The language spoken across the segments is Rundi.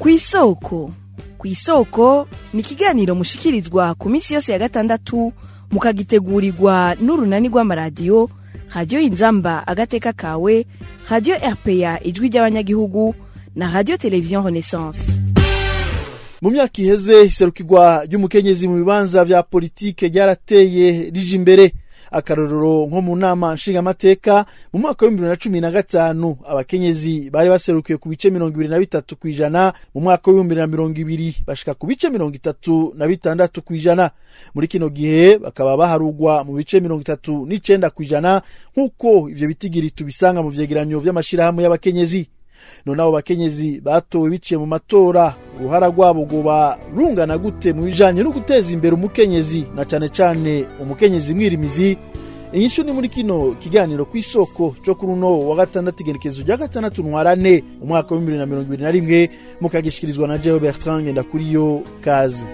ku isoko ku isoko ni ikiganiro mushikirizwa ku minsi yose ya gatandatu mukagitegurirwa n'urunani rw'amaradiyo radiyo inzamba agateka kawe radiyo rpa ijwi ry'abanyagihugu na radiyo televiziyo renaissance mu myaka iheze iserukirwa ry'umukenyezi mu bibanza vya politike ryarateye rije imbere akarorero nko mu nama nshingamateka mu mwaka w'ibihumbi bibiri na cumi na gatanu abakenyezi bari baserukiye ku bice mirongo ibiri na bitatu ku ijana mu mwaka w'ibihumbi bibiri na mirongo ibiri bashika ku bice mirongo itatu na bitandatu ku ijana muri kino gihe bakaba baharugwa mu bice mirongo itatu n'icenda ku ijana nk'uko ivyo bitigiri tubisanga mu vyegeranyo vy'amashirahamwe y'abakenyezi none abo bakenyezi batowe biciye mu matora uruhara rwabo rwoba rungana gute mu bijanye no guteza imbere umukenyezi na cane cane umukenyezi mwirimizi inyishu ni muri kino kiganiro ku isoko co kuri uno wa gatandatu igenekezo rya gatandatu ntwarane umwaka w'ibihumbi bibiri na mirongo ibiri na rimwe mukagishikirizwa na jeo bertrand ngendakuriyo kazi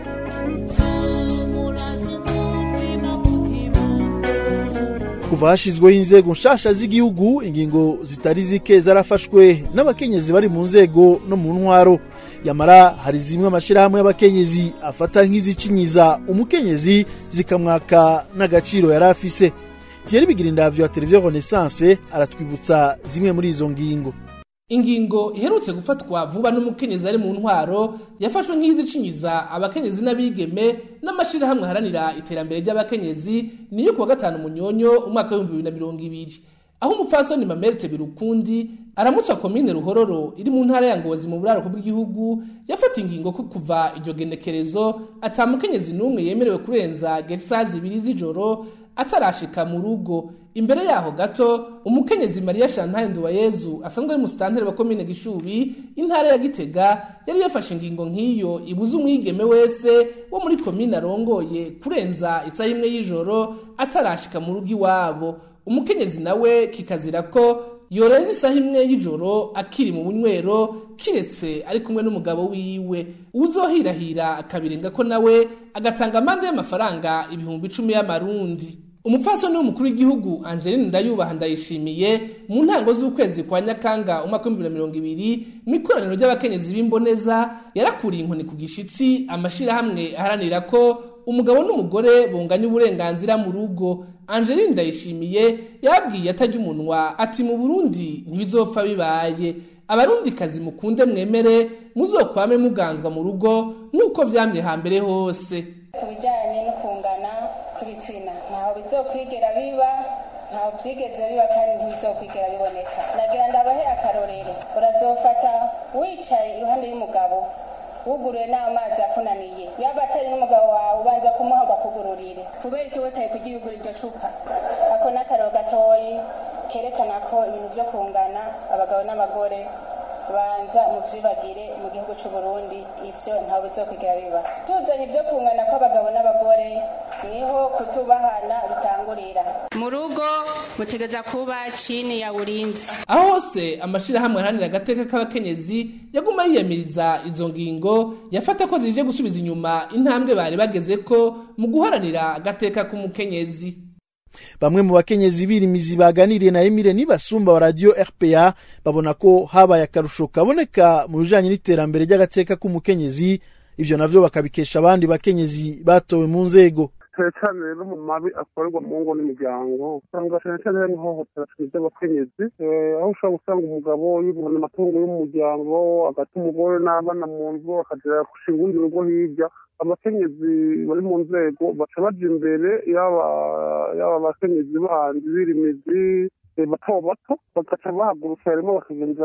kuva hashizweho inzego nshasha z'igihugu ingingo zitari zike zarafashwe n'abakenyezi bari mu nzego no mu ntwaro yamara hari zimwe amashirahamwe y'abakenyezi afata nk'izicinyiza umukenyezi zikamwaka n'agaciro yari afise thierry bigirindavyo wa televiziyo renaissance aratwibutsa zimwe muri izo ngingo ingingo iherutse gufatwa vuba n'umukenyezi ari mu ntwaro yafashwe nk'izicinyiza abakenyezi n'abigeme n'amashirahamwe aharanira iterambere ry'abakenyezi niyo kuwa gatanu munyonyo umwaka w'ibihumbi bibiri na mirongo ibiri aho umupfasoni mamerite birukundi aramutswa komine ruhororo iri mu ntara ya ngozi mu buraruko bw'igihugu yafata ingingo ko kuva iryo genekerezo ata mukenyezi n'umwe yemerewe kurenza gesa zibiri z'ijoro atarashika mu rugo imbere yaho gato umukenyezi mariya chantal nduwayezu asanzwe ari musitanteri wa komine gishubi intara ya gitega yari yafashe ingingo nk'iyo ibuza umwigeme wese wo muri komine arongoye kurenza isaha imwe y'ijoro atarashika mu rugo iwabo umukenyezi nawe kikazira ko yorenza isaha imwe y'ijoro akiri mu bunywero kiretse ari kumwe n'umugabo wiwe uzohirahira akabirenga ko nawe agatanga amande y'amafaranga ibihumbi icumi y'amarundi umupfasoni w'umukuru w'igihugu angeline ndayubaha ndayishimiye mu ntango z'ukwezi kwa nyakanga umwaka w'ibihumbi bibiri na mirongo ibiri mu ikoraniro ry'abakenyezi b'imboneza yarakuriye inkoni ku gishitsi amashirahamwe aharanira ko umugabo n'umugore bunganya uburenganzira mu rugo angeline ndayishimiye yabwiye atajya umunwa ati mu burundi ntibizopfa bibaye abarundikazi mukunde mwemere muzokwame muganzwa mu rugo nk'uko vyamye hambere hose ku bijyanye no kungana kw'ibitsina ntaho bizokwigera biba ntaho byigeze biba kandi ntibizokwigera biboneka nagira ndabahe akarorero urazofata wicaye iruhande y'umugabo wuguruye n'amazi akunaniye yaba atari n'umugabo wawe ubanza kumuha ngo akugururire kubera iki witaye kugiyugura iryo cupa ako ni akarero gatoyi kerekana ko ibintu byo kungana abagabo n'abagore banza muvyibagire mu gihugu c'u Burundi ivyo ntawe bizokwigera biba tuzanye ivyo kungana kw'abagabo n'abagore niho kutubahana bitangurira mu rugo mutegeza kuba chini ya ulinzi aho hose amashirahamwe aharanira agateka k'abakenyezi yaguma yiyamiriza izo ngingo yafata ko zije gusubiza inyuma intambwe bari bageze ko mu guharanira agateka k'umukenyezi bamwe mu bakenyezi birimizi baganiriye na Emile Nibasumba wa radio RPA babona ko habaye akarusho kaboneka mu bijanye n'iterambere ry'agateka k'umukenyezi ivyo navyo bakabikesha abandi bakenyezi batowe mu nzego cyane cyane rero mu mabi akorerwa mu ngo n'imiryango usanga cyane cyane hari ihohotera ry'abakenyezi aho ushobora gusanga umugabo yibona amatungo y'umuryango agata umugore n'abana mu nzu akagera gushinga urundi rugo hirya abakenyezi bari mu nzego baca baja imbere yaba yaba abakenyezi bandi birimizi bato bato bagaca bahagurutsa harimo bakagenda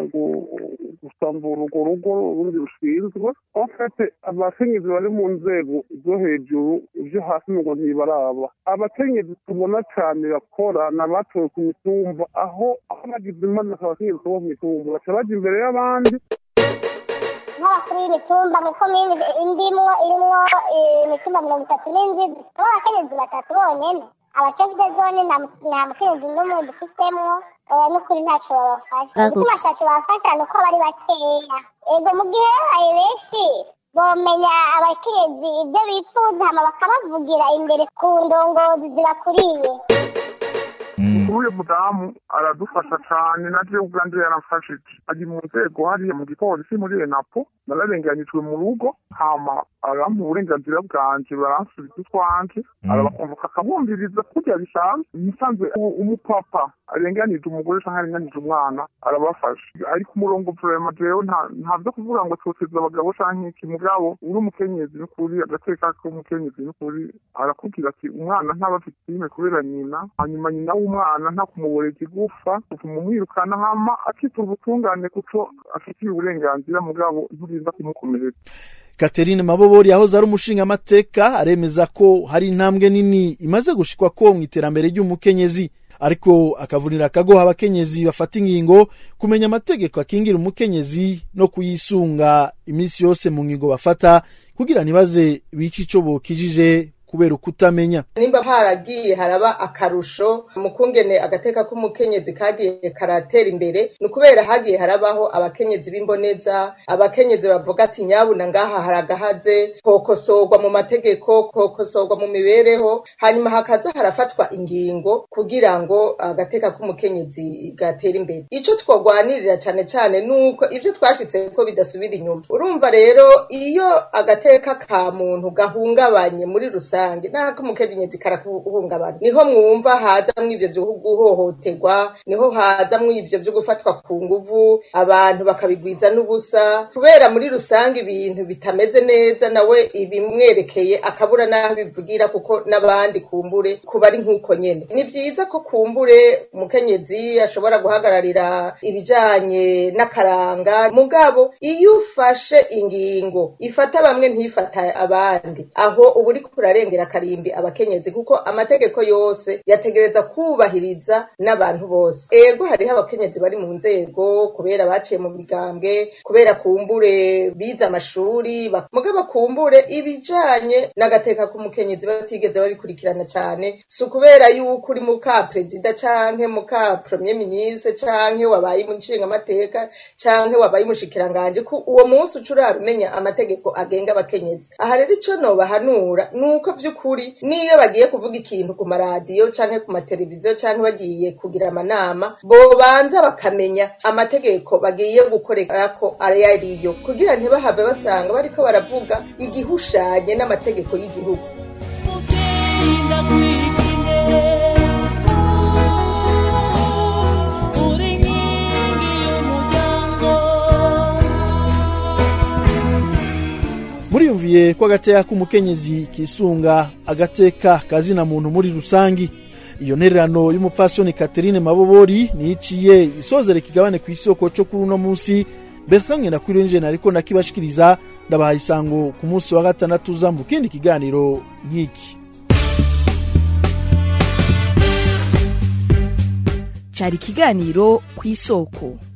gusambura urwo rugo urundi rushinzwe enfete abakenyezi bari mu nzego zo hejuru ivyo hasi ngo ntibaraba abakenyezi tubona cane bakora n'abatowe ku mitumba aho aho bagize imana abakenyezi bo ku mitumba baca baja imbere y'abandi nk'abakuru y'imitumba mu komini indimwo irimwo imitumba mirongo itatu n'indwi aho abakenyezi batatu bonyene abacevide zone nta mukenyezi n'umwe dufitemo n'ukuri ntacyo babafasha igituma ntacyo babafasha ni uko bari bakeya ego mu gihe babaye benshi bomenya abakenyezi ibyo bifuza hama bakabavugira imbere ku ndongozi zibakuriye n'uyu mudamu aradufasha cane naje ubwanje yaramfashije ari mu nzego hariya mu gipolisi muri enapo nararenganijwe mu rugo hama arampa uburenganzira bwanje baransubiza utwanje arabakonvoka akabumviriza kurya bisanzwe musanzwe u- umupapa arenganije umugore canke arenganije umwana arabafasha ari ku murongo vrema jewe nta nta vyo kuvuga ngo toteza abagabo canke iki mugabo uri umukenyezi n'ukuri agateka k'umukenyezi n'ukuri arakubwira ati umwana ntaba afite ime kubera nyina hanyuma nyina w'umwana nta kumuboreza igufa utuma umwirukana hama akitura ubutungane kuko afitiye uburenganzira mugabo nturinda kumukomeretsa Catherine Mabobori yahoze ari umushingamateka aremeza ko hari intambwe nini imaze gushikwa ko mu iterambere ry'umukenyezi ariko akavunira akagoha abakenyezi bafata ingingo kumenya amategeko akingira umukenyezi no kuyisunga iminsi yose mu ngingo bafata kugira ntibaze bice ico bokijije kubera ukutamenya nimba haragiye haraba akarusho mu kungene agateka k'umukenyezi kagiye karatera imbere ni ukubera hagiye harabaho abakenyezi b'imboneza abakenyezi bavuga ati nyabuna ngaha haragahaze kokosorwa mu mategeko kokosorwa mu mibereho hanyuma hakaza harafatwa ingingo kugira ngo agateka k'umukenyezi gatere imbere ico twogwanirira cane cane nuko ivyo twashitse ko bidasubira inyuma urumva rero iyo agateka ka muntu gahungabanye muri rusange n'ako umukenyezi karakuhungabana niho mwumva hazamwo ivyo vyo guhohoterwa niho hazamwo ivyo vyo gufatwa ku nguvu abantu bakabigwiza n'ubusa kubera muri rusange ibintu bitameze neza nawe ibimwerekeye akabura n'aho bivugira kuko n'abandi kumbure kuba ari nk'uko nyene ni vyiza ko kumbure umukenyezi ashobora guhagararira ibijanye n'akaranga mugabo iyo ufashe ingingo ifata bamwe ntifata abandi aho uba uriko urarengera akarimbi abakenyezi kuko amategeko yose yategereza kubahiriza n'abantu bose ego hariho abakenyezi bari mu nzego kubera baciye mu migambwe kubera kumbure bize amashuri bak- mugabo kumbure ibijanye n'agateka k'umukenyezi batigeze babikurikirana cane si ukubera yuko uri muka perezida canke muka premier ministre canke wabaye umushingamateka canke wabaye umushikiranganje ko uwo munsi uca urabimenya amategeko agenga abakenyezi aha rero ico nobahanura ni uko vy'ukuri niyo bagiye kuvuga ikintu ku maradiyo canke ku mateleviziyo canke bagiye kugira amanama bobanza bakamenya amategeko bagiye gukorerako ayo ariyo kugira ntibahave basanga bariko baravuga igihushanye n'amategeko y'igihugu muriyumviye ko agateka k'umukenyezi kisunga agateka kazina muntu muri rusangi iyo ntererano y'umupfasoni Catherine Mabobori niciye isozera ikigabane ku isoko cyo kuri uno munsi Bertrand Ngendakwirunje nariko nakibashikiriza ndabahaye isango ku munsi wa gatandatu uza mu kindi kiganiro nk'iki cyari ikiganiro ku isoko